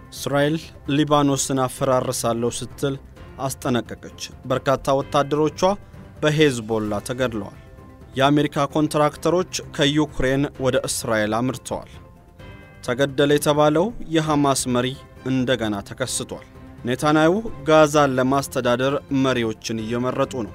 እስራኤል ሊባኖስን አፈራርሳለሁ ስትል አስጠነቀቀች። በርካታ ወታደሮቿ በሄዝቦላ ተገድለዋል። የአሜሪካ ኮንትራክተሮች ከዩክሬን ወደ እስራኤል አምርተዋል። ተገደለ የተባለው የሐማስ መሪ እንደገና ተከስቷል። ኔታንያሁ ጋዛን ለማስተዳደር መሪዎችን እየመረጡ ነው።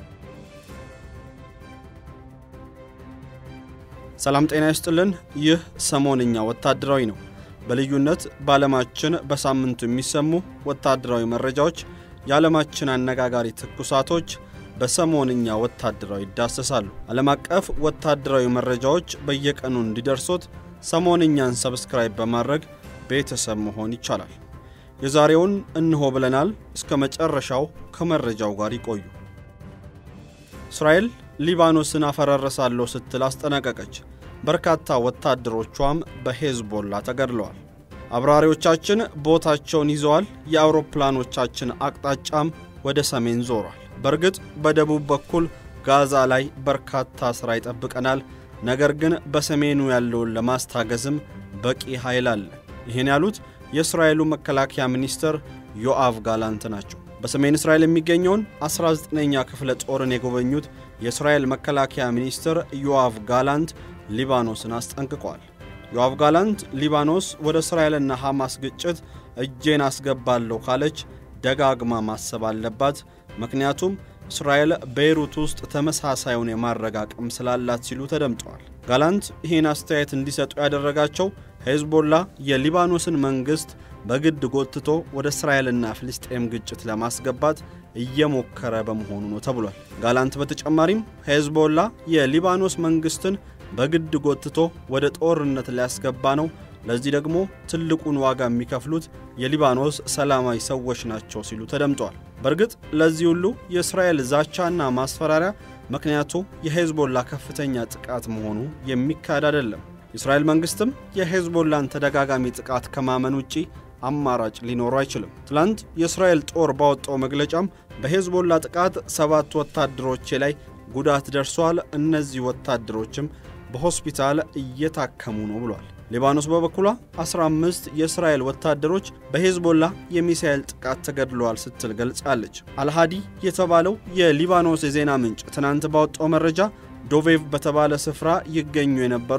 ሰላም ጤና ይስጥልን። ይህ ሰሞንኛ ወታደራዊ ነው። በልዩነት በዓለማችን በሳምንቱ የሚሰሙ ወታደራዊ መረጃዎች፣ የዓለማችን አነጋጋሪ ትኩሳቶች በሰሞንኛ ወታደራዊ ይዳሰሳሉ። ዓለም አቀፍ ወታደራዊ መረጃዎች በየቀኑ እንዲደርሶት ሰሞንኛን ሰብስክራይብ በማድረግ ቤተሰብ መሆን ይቻላል። የዛሬውን እንሆ ብለናል። እስከ መጨረሻው ከመረጃው ጋር ይቆዩ። እስራኤል ሊባኖስን አፈራረሳለሁ ስትል አስጠነቀቀች። በርካታ ወታደሮቿም በሄዝቦላ ተገድለዋል። አብራሪዎቻችን ቦታቸውን ይዘዋል። የአውሮፕላኖቻችን አቅጣጫም ወደ ሰሜን ዞሯል። በእርግጥ በደቡብ በኩል ጋዛ ላይ በርካታ ሥራ ይጠብቀናል። ነገር ግን በሰሜኑ ያለውን ለማስታገዝም በቂ ኃይል አለ። ይህን ያሉት የእስራኤሉ መከላከያ ሚኒስትር ዮአቭ ጋላንት ናቸው። በሰሜን እስራኤል የሚገኘውን 19ኛ ክፍለ ጦርን የጎበኙት የእስራኤል መከላከያ ሚኒስትር ዮአቭ ጋላንት ሊባኖስን አስጠንቅቋል። ዮአቭ ጋላንት ሊባኖስ ወደ እስራኤልና ሐማስ ግጭት እጄን አስገባለሁ ካለች ደጋግማ ማሰብ አለባት፣ ምክንያቱም እስራኤል ቤይሩት ውስጥ ተመሳሳዩን የማድረግ አቅም ስላላት ሲሉ ተደምጠዋል። ጋላንት ይህን አስተያየት እንዲሰጡ ያደረጋቸው ሄዝቦላ የሊባኖስን መንግሥት በግድ ጎትቶ ወደ እስራኤልና ፍልስጤም ግጭት ለማስገባት እየሞከረ በመሆኑ ነው ተብሏል። ጋላንት በተጨማሪም ሄዝቦላ የሊባኖስ መንግሥትን በግድ ጎትቶ ወደ ጦርነት ሊያስገባ ነው፣ ለዚህ ደግሞ ትልቁን ዋጋ የሚከፍሉት የሊባኖስ ሰላማዊ ሰዎች ናቸው ሲሉ ተደምጠዋል። በእርግጥ ለዚህ ሁሉ የእስራኤል ዛቻና ማስፈራሪያ ምክንያቱ የሄዝቦላ ከፍተኛ ጥቃት መሆኑ የሚካድ አይደለም። የእስራኤል መንግሥትም የሄዝቦላን ተደጋጋሚ ጥቃት ከማመን ውጪ አማራጭ ሊኖሩ አይችልም። ትላንት የእስራኤል ጦር ባወጣው መግለጫም በሄዝቦላ ጥቃት ሰባት ወታደሮቼ ላይ ጉዳት ደርሷል፣ እነዚህ ወታደሮችም በሆስፒታል እየታከሙ ነው ብሏል። ሊባኖስ በበኩሏ 15 የእስራኤል ወታደሮች በሄዝቦላ የሚሳኤል ጥቃት ተገድለዋል ስትል ገልጻለች። አልሃዲ የተባለው የሊባኖስ የዜና ምንጭ ትናንት ባወጣው መረጃ ዶቬቭ በተባለ ስፍራ ይገኙ የነበሩ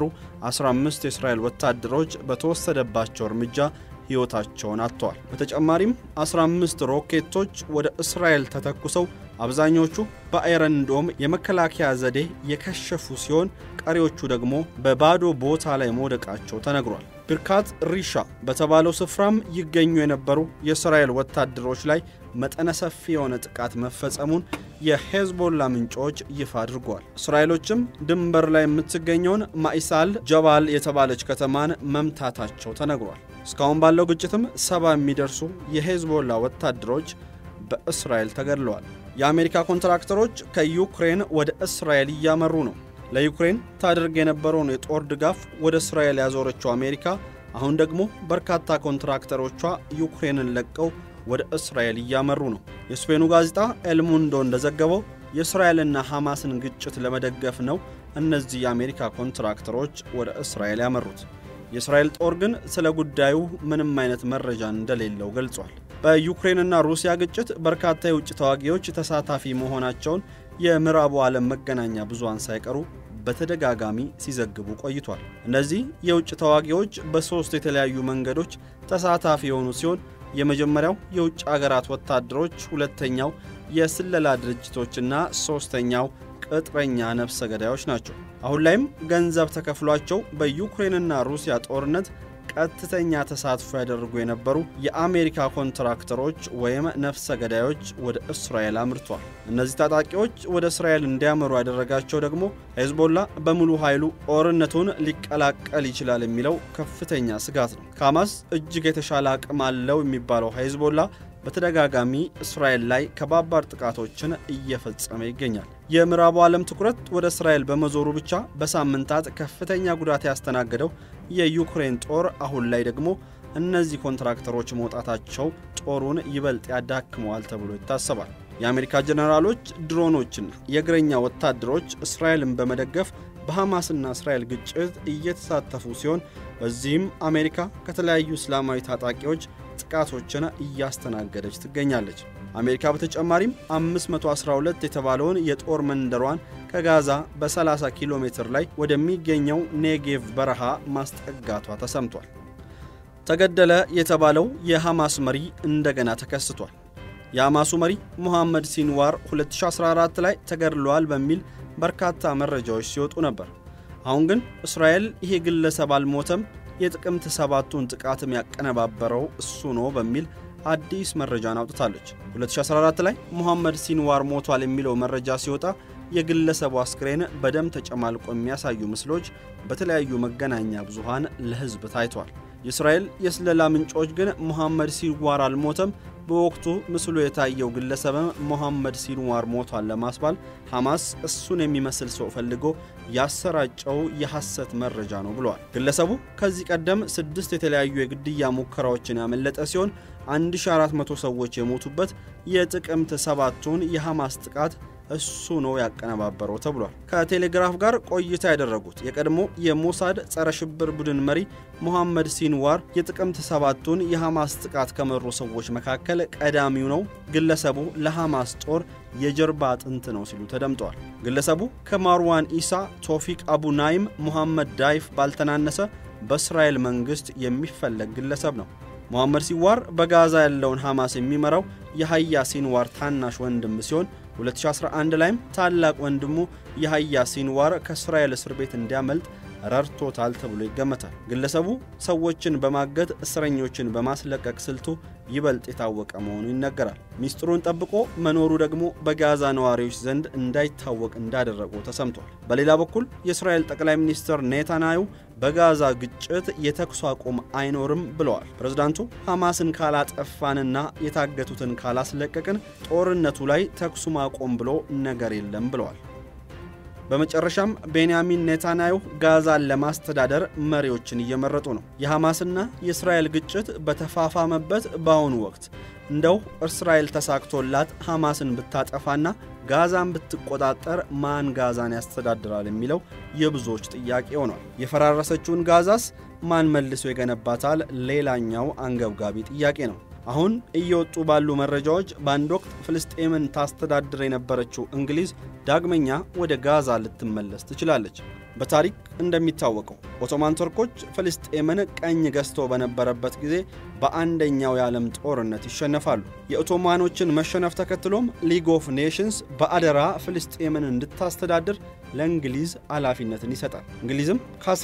15 የእስራኤል ወታደሮች በተወሰደባቸው እርምጃ ሕይወታቸውን አጥተዋል። በተጨማሪም 15 ሮኬቶች ወደ እስራኤል ተተኩሰው አብዛኞቹ በአይረን ዶም የመከላከያ ዘዴ የከሸፉ ሲሆን ቀሪዎቹ ደግሞ በባዶ ቦታ ላይ መውደቃቸው ተነግሯል። ብርካት ሪሻ በተባለው ስፍራም ይገኙ የነበሩ የእስራኤል ወታደሮች ላይ መጠነ ሰፊ የሆነ ጥቃት መፈጸሙን የሄዝቦላ ምንጮች ይፋ አድርገዋል። እስራኤሎችም ድንበር ላይ የምትገኘውን ማኢሳል ጀባል የተባለች ከተማን መምታታቸው ተነግሯል። እስካሁን ባለው ግጭትም ሰባ የሚደርሱ የሄዝቦላ ወታደሮች በእስራኤል ተገድለዋል። የአሜሪካ ኮንትራክተሮች ከዩክሬን ወደ እስራኤል እያመሩ ነው። ለዩክሬን ታደርግ የነበረውን የጦር ድጋፍ ወደ እስራኤል ያዞረችው አሜሪካ አሁን ደግሞ በርካታ ኮንትራክተሮቿ ዩክሬንን ለቀው ወደ እስራኤል እያመሩ ነው። የስፔኑ ጋዜጣ ኤልሙንዶ እንደዘገበው የእስራኤልና ሐማስን ግጭት ለመደገፍ ነው እነዚህ የአሜሪካ ኮንትራክተሮች ወደ እስራኤል ያመሩት። የእስራኤል ጦር ግን ስለ ጉዳዩ ምንም አይነት መረጃ እንደሌለው ገልጿል። በዩክሬንና ሩሲያ ግጭት በርካታ የውጭ ተዋጊዎች ተሳታፊ መሆናቸውን የምዕራቡ ዓለም መገናኛ ብዙሃን ሳይቀሩ በተደጋጋሚ ሲዘግቡ ቆይቷል። እነዚህ የውጭ ተዋጊዎች በሦስት የተለያዩ መንገዶች ተሳታፊ የሆኑ ሲሆን የመጀመሪያው የውጭ አገራት ወታደሮች፣ ሁለተኛው የስለላ ድርጅቶችና ሦስተኛው ቅጥረኛ ነፍሰ ገዳዮች ናቸው። አሁን ላይም ገንዘብ ተከፍሏቸው በዩክሬንና ሩሲያ ጦርነት ቀጥተኛ ተሳትፎ ያደርጉ የነበሩ የአሜሪካ ኮንትራክተሮች ወይም ነፍሰ ገዳዮች ወደ እስራኤል አምርቷል። እነዚህ ታጣቂዎች ወደ እስራኤል እንዲያመሩ ያደረጋቸው ደግሞ ሄዝቦላ በሙሉ ኃይሉ ጦርነቱን ሊቀላቀል ይችላል የሚለው ከፍተኛ ስጋት ነው። ከሐማስ እጅግ የተሻለ አቅም አለው የሚባለው ሄዝቦላ በተደጋጋሚ እስራኤል ላይ ከባባድ ጥቃቶችን እየፈጸመ ይገኛል። የምዕራቡ ዓለም ትኩረት ወደ እስራኤል በመዞሩ ብቻ በሳምንታት ከፍተኛ ጉዳት ያስተናገደው የዩክሬን ጦር አሁን ላይ ደግሞ እነዚህ ኮንትራክተሮች መውጣታቸው ጦሩን ይበልጥ ያዳክመዋል ተብሎ ይታሰባል። የአሜሪካ ጀኔራሎች፣ ድሮኖችና የእግረኛ ወታደሮች እስራኤልን በመደገፍ በሐማስና እስራኤል ግጭት እየተሳተፉ ሲሆን በዚህም አሜሪካ ከተለያዩ እስላማዊ ታጣቂዎች ጥቃቶችን እያስተናገደች ትገኛለች። አሜሪካ በተጨማሪም 512 የተባለውን የጦር መንደሯን ከጋዛ በ30 ኪሎ ሜትር ላይ ወደሚገኘው ኔጌቭ በረሃ ማስጠጋቷ ተሰምቷል። ተገደለ የተባለው የሐማስ መሪ እንደገና ተከስቷል። የሐማሱ መሪ ሙሐመድ ሲንዋር 2014 ላይ ተገድለዋል በሚል በርካታ መረጃዎች ሲወጡ ነበር። አሁን ግን እስራኤል ይሄ ግለሰብ አልሞተም፣ የጥቅምት ሰባቱን ጥቃትም ያቀነባበረው እሱ ነው በሚል አዲስ መረጃን አውጥታለች። 2014 ላይ ሙሐመድ ሲንዋር ሞቷል የሚለው መረጃ ሲወጣ የግለሰቡ አስክሬን በደም ተጨማልቆ የሚያሳዩ ምስሎች በተለያዩ መገናኛ ብዙሃን ለሕዝብ ታይቷል። የእስራኤል የስለላ ምንጮች ግን ሙሐመድ ሲንዋር አልሞተም፣ በወቅቱ ምስሉ የታየው ግለሰብም ሙሐመድ ሲንዋር ሞቷል ለማስባል ሐማስ እሱን የሚመስል ሰው ፈልጎ ያሰራጨው የሐሰት መረጃ ነው ብለዋል። ግለሰቡ ከዚህ ቀደም ስድስት የተለያዩ የግድያ ሙከራዎችን ያመለጠ ሲሆን 1400 ሰዎች የሞቱበት የጥቅምት ሰባቱን የሐማስ ጥቃት እሱ ነው ያቀነባበረው ተብሏል። ከቴሌግራፍ ጋር ቆይታ ያደረጉት የቀድሞ የሞሳድ ጸረ ሽብር ቡድን መሪ ሙሐመድ ሲንዋር የጥቅምት ሰባቱን የሐማስ ጥቃት ከመሩ ሰዎች መካከል ቀዳሚው ነው፣ ግለሰቡ ለሐማስ ጦር የጀርባ አጥንት ነው ሲሉ ተደምጠዋል። ግለሰቡ ከማርዋን ኢሳ፣ ቶፊቅ አቡ ናይም፣ ሙሐመድ ዳይፍ ባልተናነሰ በእስራኤል መንግሥት የሚፈለግ ግለሰብ ነው። ሙሐመድ ሲንዋር በጋዛ ያለውን ሐማስ የሚመራው የሀያ ሲንዋር ታናሽ ወንድም ሲሆን 2011 ላይም ታላቅ ወንድሙ የሀያ ሲንዋር ከእስራኤል እስር ቤት እንዲያመልጥ ረድቶታል ተብሎ ይገመታል። ግለሰቡ ሰዎችን በማገት እስረኞችን በማስለቀቅ ስልቱ ይበልጥ የታወቀ መሆኑ ይነገራል። ሚስጥሩን ጠብቆ መኖሩ ደግሞ በጋዛ ነዋሪዎች ዘንድ እንዳይታወቅ እንዳደረገው ተሰምቷል። በሌላ በኩል የእስራኤል ጠቅላይ ሚኒስትር ኔታንያሁ በጋዛ ግጭት የተኩስ አቁም አይኖርም ብለዋል። ፕሬዝዳንቱ ሐማስን ካላጠፋንና የታገቱትን ካላስለቀቅን ጦርነቱ ላይ ተኩሱ ማቆም ብሎ ነገር የለም ብለዋል። በመጨረሻም ቤንያሚን ኔታንያሁ ጋዛን ለማስተዳደር መሪዎችን እየመረጡ ነው። የሐማስና የእስራኤል ግጭት በተፋፋመበት በአሁኑ ወቅት እንደው እስራኤል ተሳክቶላት ሐማስን ብታጠፋና ጋዛን ብትቆጣጠር ማን ጋዛን ያስተዳድራል የሚለው የብዙዎች ጥያቄ ሆኗል። የፈራረሰችውን ጋዛስ ማን መልሶ ይገነባታል? ሌላኛው አንገብጋቢ ጥያቄ ነው። አሁን እየወጡ ባሉ መረጃዎች በአንድ ወቅት ፍልስጤምን ታስተዳድር የነበረችው እንግሊዝ ዳግመኛ ወደ ጋዛ ልትመለስ ትችላለች። በታሪክ እንደሚታወቀው ኦቶማን ቱርኮች ፍልስጤምን ቀኝ ገዝቶ በነበረበት ጊዜ በአንደኛው የዓለም ጦርነት ይሸነፋሉ። የኦቶማኖችን መሸነፍ ተከትሎም ሊግ ኦፍ ኔሽንስ በአደራ ፍልስጤምን እንድታስተዳድር ለእንግሊዝ ኃላፊነትን ይሰጣል። እንግሊዝም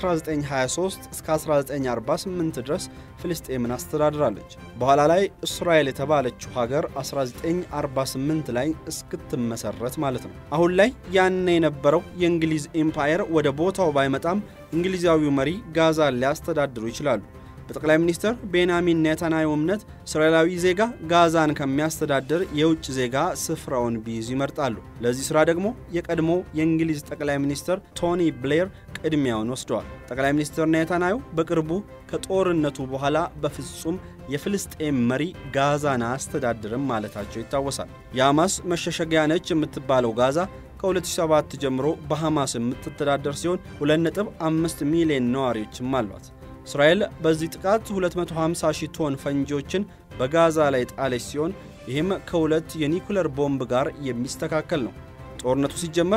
ከ1923 እስከ 1948 ድረስ ፍልስጤምን አስተዳድራለች። በኋላ ላይ እስራኤል የተባለችው ሀገር 1948 ላይ እስክትመሰረት ማለት ነው። አሁን ላይ ያኔ የነበረው የእንግሊዝ ኤምፓየር ወደ ቦታው ባይመጣም እንግሊዛዊው መሪ ጋዛን ሊያስተዳድሩ ይችላሉ። በጠቅላይ ሚኒስትር ቤንያሚን ኔታንያሁ እምነት እስራኤላዊ ዜጋ ጋዛን ከሚያስተዳድር የውጭ ዜጋ ስፍራውን ቢይዝ ይመርጣሉ። ለዚህ ሥራ ደግሞ የቀድሞ የእንግሊዝ ጠቅላይ ሚኒስትር ቶኒ ብሌር ቅድሚያውን ወስደዋል። ጠቅላይ ሚኒስትር ኔታንያሁ በቅርቡ ከጦርነቱ በኋላ በፍጹም የፍልስጤም መሪ ጋዛን አያስተዳድርም ማለታቸው ይታወሳል። የሐማስ መሸሸጊያ ነች የምትባለው ጋዛ ከ2007 ጀምሮ በሐማስ የምትተዳደር ሲሆን 2.5 ሚሊዮን ነዋሪዎችም አሏት። እስራኤል በዚህ ጥቃት 250 ሺህ ቶን ፈንጂዎችን በጋዛ ላይ ጣለች ሲሆን ይህም ከሁለት የኒኩለር ቦምብ ጋር የሚስተካከል ነው። ጦርነቱ ሲጀመር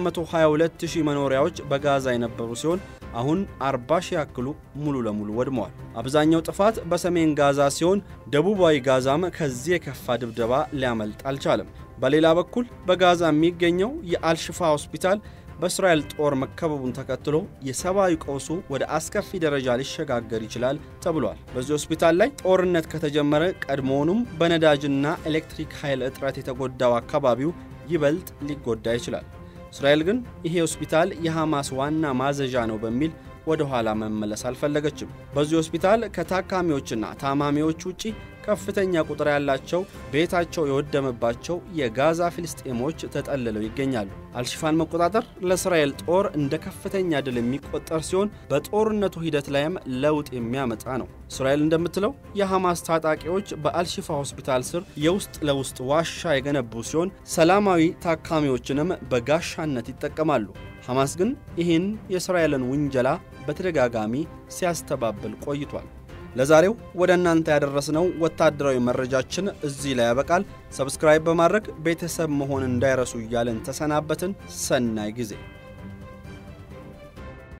222 ሺህ መኖሪያዎች በጋዛ የነበሩ ሲሆን አሁን 40 ሺህ ያክሉ ሙሉ ለሙሉ ወድመዋል። አብዛኛው ጥፋት በሰሜን ጋዛ ሲሆን ደቡባዊ ጋዛም ከዚህ የከፋ ድብደባ ሊያመልጥ አልቻለም። በሌላ በኩል በጋዛ የሚገኘው የአልሽፋ ሆስፒታል በእስራኤል ጦር መከበቡን ተከትሎ የሰብአዊ ቀውሱ ወደ አስከፊ ደረጃ ሊሸጋገር ይችላል ተብሏል። በዚህ ሆስፒታል ላይ ጦርነት ከተጀመረ ቀድሞውኑም በነዳጅና ኤሌክትሪክ ኃይል እጥረት የተጎዳው አካባቢው ይበልጥ ሊጎዳ ይችላል። እስራኤል ግን ይሄ ሆስፒታል የሐማስ ዋና ማዘዣ ነው በሚል ወደ ኋላ መመለስ አልፈለገችም። በዚህ ሆስፒታል ከታካሚዎችና ታማሚዎች ውጪ ከፍተኛ ቁጥር ያላቸው ቤታቸው የወደመባቸው የጋዛ ፍልስጤሞች ተጠልለው ይገኛሉ። አልሽፋን መቆጣጠር ለእስራኤል ጦር እንደ ከፍተኛ ድል የሚቆጠር ሲሆን በጦርነቱ ሂደት ላይም ለውጥ የሚያመጣ ነው። እስራኤል እንደምትለው የሐማስ ታጣቂዎች በአልሽፋ ሆስፒታል ስር የውስጥ ለውስጥ ዋሻ የገነቡ ሲሆን ሰላማዊ ታካሚዎችንም በጋሻነት ይጠቀማሉ። ሐማስ ግን ይህን የእስራኤልን ውንጀላ በተደጋጋሚ ሲያስተባብል ቆይቷል። ለዛሬው ወደ እናንተ ያደረስነው ወታደራዊ መረጃችን እዚህ ላይ ያበቃል። ሰብስክራይብ በማድረግ ቤተሰብ መሆን እንዳይረሱ እያለን ተሰናበትን። ሰናይ ጊዜ